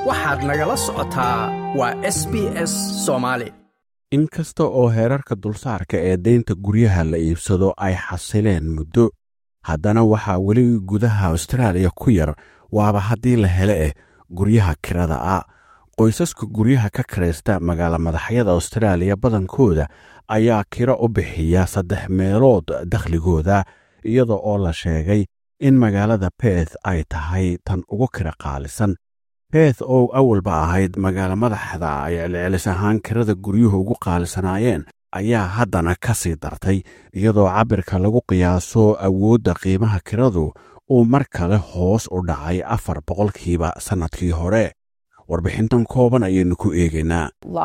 waxaad nagala socotaa waa s b s soomaali in kasta oo heerarka dulsaarka ee deynta guryaha la iibsado ay xasileen muddo haddana waxaa weli gudaha austraaliya ku yar waaba haddii la hele eh guryaha kirada ah qoysaska guryaha ka kiraysta magaala madaxyada austraaliya badankooda ayaa kiro u bixiya saddex meelood dakhligooda iyada oo la sheegay in magaalada beeth ay tahay tan ugu kira qaalisan beeth oo awalba ahayd magaalo madaxda ay celcelis ahaan kirada guryuhu ugu qaalisanaayeen ayaa haddana ka sii dartay iyadoo cabirka lagu qiyaaso awoodda qiimaha kiradu uu mar kale hoos u dhacay afar boqolkiiba sannadkii hore warbixintan kooban ayaynu ku eegaynaa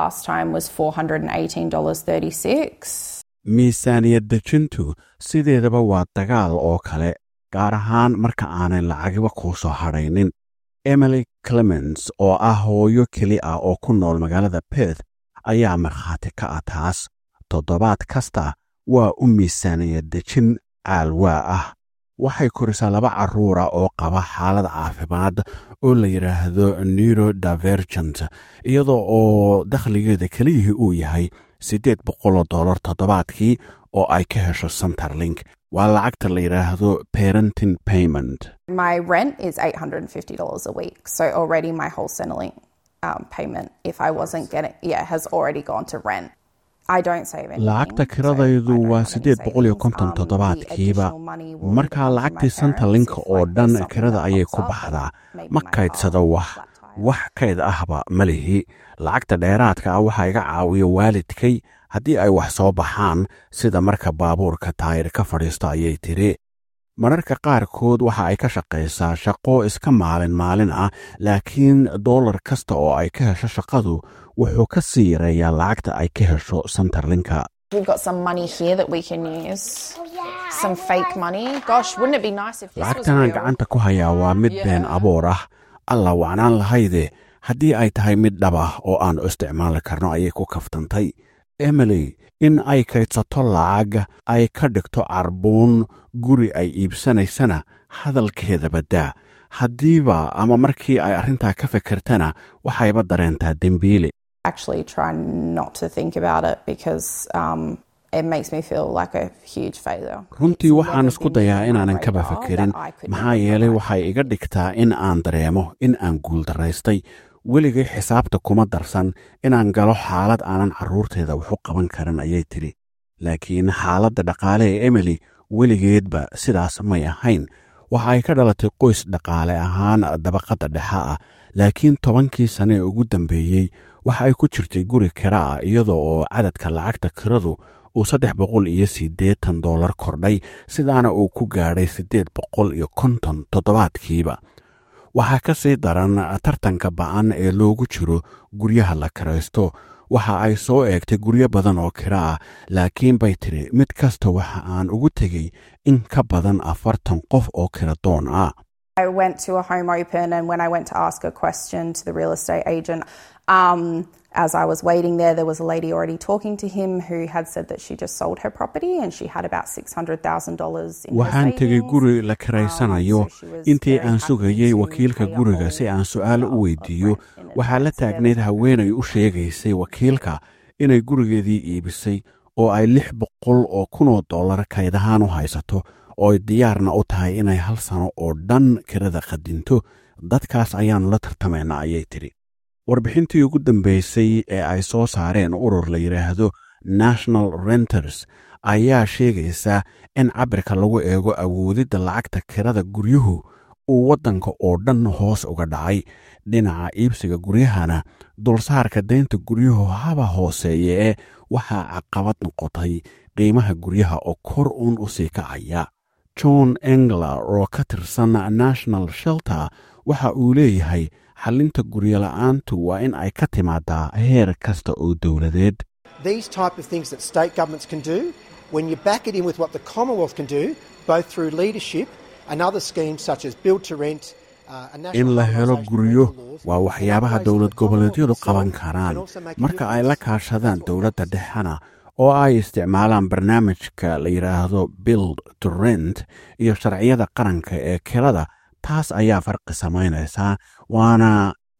miisaaniyad dejintu sideedaba waa dagaal oo kale gaar ahaan marka aanay lacagiba kuu soo hadhaynin emily clemens oo ah hooyo keli ah oo ku nool magaalada beeth ayaa markhaati ka ah taas toddobaad kasta waa u miisaaniyad dejin caalwaa ah waxay korisaa laba carruura oo qaba xaalad caafimaad oo la yidhaahdo neuro divergent iyadoo oo dakhligeeda keliyihii uu yahay siddeed boqoloo dollar toddobaadkii oo ay ka hesho centerlink waa lacagta la yidhaahdo parenting payment My rent is $850 a week. So already my whole Centrelink um, payment, if I wasn't getting, yeah, has already gone to rent. I don't save anything. lacagta so I kiradaydu don't waa have any siddeed boqol iyo savings. konton Um, the toddobaadkiiba additional money will markaa come to my lacagtii parents santalinka if, oo like, dhan there's something kirada that ayay pops ku up, baxdaa maybe ma my kaydsado car, wax flat tire. wax kayd ahba ma lihi lacagta dheeraadka ah waxaa iga caawiya waalidkay haddii ay wax soo baxaan sida marka baabuurka taayir ka fadhiisto ayay tiri mararka qaarkood waxa ay ka shaqaysaa shaqo iska maalin maalin ah laakiin dollar kasta oo ay ka hesho shaqadu wuxuu ka sii yareeyaa lacagta ay ka hesho santarlinka We've got some money here that we can use. Some fake money. Gosh, wouldn't it be nice if this was lacagtanaan real? gacanta ku hayaa waa mid been Yeah. aboor ah alla wacnaan lahayde haddii ay tahay mid dhab ah oo aan isticmaali karno ayay ku kaftantay emily in ay kaydsato lacag ay ka dhigto carbuun guri ay iibsanaysana hadalkeeda baddaa haddiiba ama markii ay arrintaa ka fikirtana waxayba dareentaa dembiile Actually, try not to think about it because um, it makes me feel like a huge failure. runtii It's waxaan never isku been dayaa on my inaanan kaba radar fikirin that I could maxaa never yeelay provide waxay iga dhigtaa in aan dareemo in aan guuldaraystay weligay xisaabta kuma darsan inaan galo xaalad aanan carruurteeda wax u qaban karin ayay tidhi laakiin xaaladda dhaqaale ee emily weligeedba sidaas may ahayn waxa ay ka dhalatay qoys dhaqaale ahaan dabaqadda dhexe ah laakiin tobankii sane ee ugu dambeeyey waxa ay ku jirtay guri kira ah iyadoo oo cadadka lacagta kiradu uu saddex boqol iyo siddeetan dollar kordhay sidaana uu ku gaadhay siddeed boqol iyo konton toddobaadkiiba waxaa ka sii daran tartanka ba'an ee loogu jiro guryaha la kiraysto waxa ay soo eegtay guryo badan oo kira ah laakiin bay tidhi mid kasta waxa aan ugu tegey in ka badan afartan qof oo kira doon ah I went to a home open, and when I went to ask a question to the real estate agent, um, as I was waiting there, there was a lady already talking to him who had said that she just sold her property and she had about six hundred thousand dollars in her waxaan tegey savings. guri la kiraysanayo Um, so she was intii very aan happy sugayey to wakiilka pay a guriga whole si aan su'aal lot u of weydiiyo rent in waxaa la advance. taagnayd haweenay u sheegaysay wakiilka inay gurigeedii iibisay oo ay lix boqol oo kunoo dollar kaydahaan u haysato oo ay diyaarna u tahay inay hal sano oo dhan kirada qadinto dadkaas ayaannu la tartamaynaa ayay tidhi warbixintii ugu dambaysay ee ay soo saareen urur la yidhaahdo national renters ayaa sheegaysa in cabirka lagu eego awoodidda lacagta kirada guryuhu uu waddanka oo dhan hoos uga dhacay dhinaca iibsiga guryahana dulsaarka deynta guryuhu haba hooseeye ee waxaa caqabad noqotay qiimaha guryaha oo kor uun u sii kacaya john engler oo ka tirsan national shelter waxa uu leeyahay xallinta guryola'aantu waa in ay ka timaadaa heer kasta oo dowladeed These type of things that state governments can do, when you back it in with what the Commonwealth can do, both through leadership and other schemes such as build to rent, uh, and national in la helo harmonisation of guryo rental laws, waa and waxyaabaha upgrades dowlad that the Commonwealth goboleedyadu itself qaban can karaan also make a marka ay la difference. kaashadaan That's what dowladda we're doing. dhexena oo ay isticmaalaan barnaamijka la yidhaahdo build to rent iyo sharciyada qaranka ee kirada taas ayaa farqi samaynaysaa waana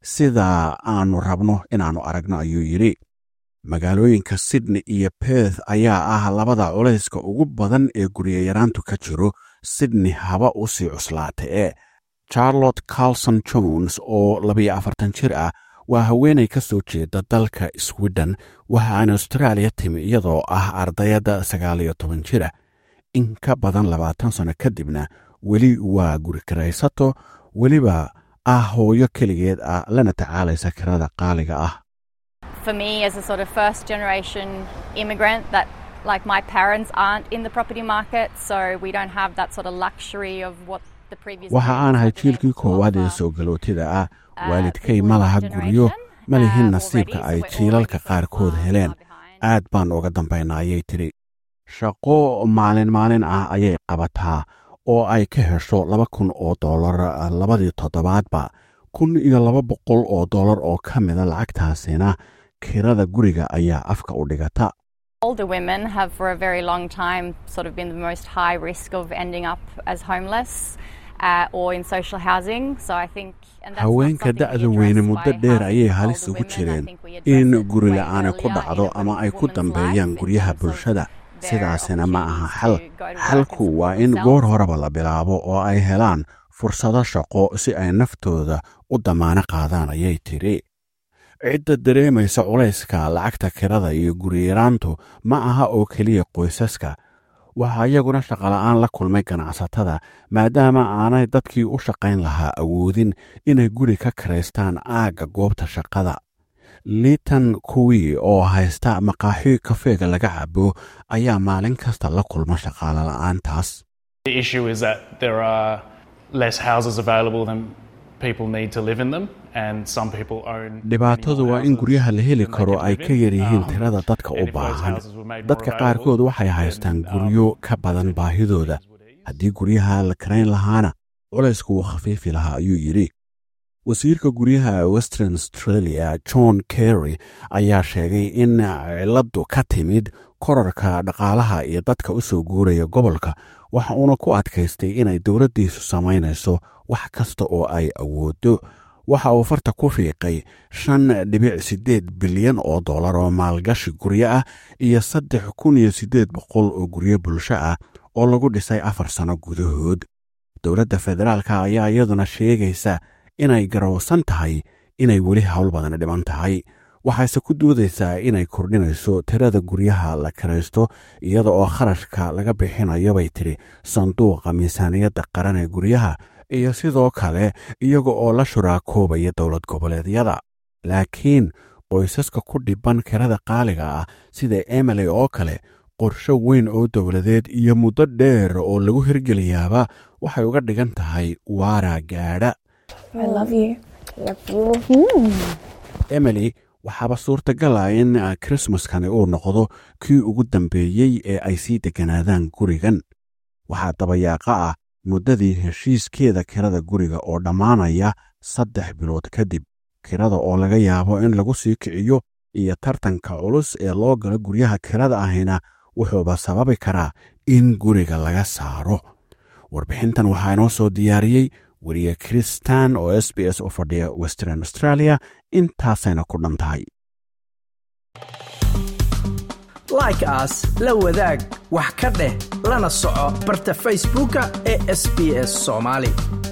sida aanu rabno inaannu aragno ayuu yidhi magaalooyinka sydney iyo beth ayaa ah labada culayska ugu badan ee guryayaraantu ka jiro sydney haba u sii cuslaatay ee charlotte carlson jones oo labiyo afartan jir ah waa haweenay ka soo jeeda dalka sweden waxa aan austraaliya timi iyadoo ah ardayadda sagaal iyo toban jira in ka badan labaatan sanno kadibna weli waa guri karaysato weliba ah hooyo keligeed ah lana tacaalaysa kirada qaaliga ah For me, as a sort of first generation immigrant, that like my parents aren't in the property market, so we don't have that sort of luxury of what the previous. waxa aan ahay jiilkii koowaad ee soo galootida ah waalidkay ma laha guryo ma lihin nasiibka ay jiilalka qaarkood heleen aad baan uga dambaynaa ayay tidhi shaqo maalin maalin ah ayay qabataa oo ay ka hesho laba kun oo dollar labadii toddobaadba kun iyo laba boqol oo dollar oo ka mida lacagtaasina kirada guriga ayaa afka u dhigata Older women have for a very long time sort of been the most high risk of ending up as homeless uh, or in social housing. So I think. and that's not haweenka something we da'da weyne address muddo by dheer housing ayay older halis ugu women. I jireen think we address in it guri way la'aani ku earlier dhacdo in a ama ay ku woman's dambeeyaan life in guryaha terms of bulshada their sidaasina ma aha xal opportunities to go to work and xalku waa support in themselves. goor horeba la bilaabo oo ay helaan fursado shaqo si ay naftooda u damaano qaadaan ayay tidhi cidda dareemaysa culayska lacagta kirada iyo guriyaraantu ma aha oo keliya qoysaska waxaa iyaguna shaqola'aan la kulmay ganacsatada maadaama aanay dadkii u shaqayn lahaa awoodin inay guri ka karaystaan aagga goobta shaqada liitan kuwii oo haysta maqaaxi kafeega laga cabo ayaa maalin kasta la kulma shaqaale la'aantaas The issue is that there are less houses available than people need to live in them, and some people own. many dhibaatadu more waa in houses guryaha la heli than they karo can ay live ka in. yar yihiin Um, tirada dadka u and if those baahan houses were made more dadka qaarkood available, waxay then, haystaan um, guryo ka badan baahidooda haddii guryaha la karayn lahaana culaysku wuu khafiifi lahaa ayuu yidhi wasiirka guryaha western australia john kerry ayaa sheegay in ciladu ka timid korarka dhaqaalaha iyo dadka u soo guuraya gobolka waxa uuna ku adkaystay inay dowladdiisu samaynayso wax kasta oo ay awoodo waxa uu farta ku fiiqay shan dhibic siddeed bilyan oo dollar oo maalgashi guryo ah iyo saddex kun iyo siddeed boqol oo guryo bulsho ah oo lagu dhisay afar sano gudahood dowladda federaalka ayaa iyaduna sheegaysa inay garowsan tahay inay weli howl badan dhiban tahay waxayse ku doodaysaa inay kordhinayso tirada guryaha la karaysto iyada oo kharashka laga bixinayo bay tidhi sanduuqa miisaaniyadda qaran ee guryaha iyo sidoo kale iyaga oo la shuraakoobaya dowlad goboleedyada laakiin qoysaska ku dhiban kirada qaaliga ah sida emily oo kale qorsho weyn oo dowladeed iyo muddo dheer oo lagu hirgeliyaaba waxay uga dhigan tahay waara gaadha I love you. emily waxaaba suurtagal ah in krismaskani uu noqdo kii ugu dambeeyey ee ay sii degganaadaan gurigan waxaa dabayaaqa ah muddadii heshiiskeeda kirada guriga oo dhammaanaya saddex bilood kadib kirada oo laga yaabo in lagu sii kiciyo iyo tartanka culus ee loo galo guryaha kirada ahina wuxuuba sababi karaa in guriga laga saaro warbixintan waxaa inoo soo diyaariyey weriye kristan oo s b s u fadhiya western australia intaasayna ku dhan tahay like aas la wadaag wax ka dheh lana soco barta facebooka ee sb s soomaali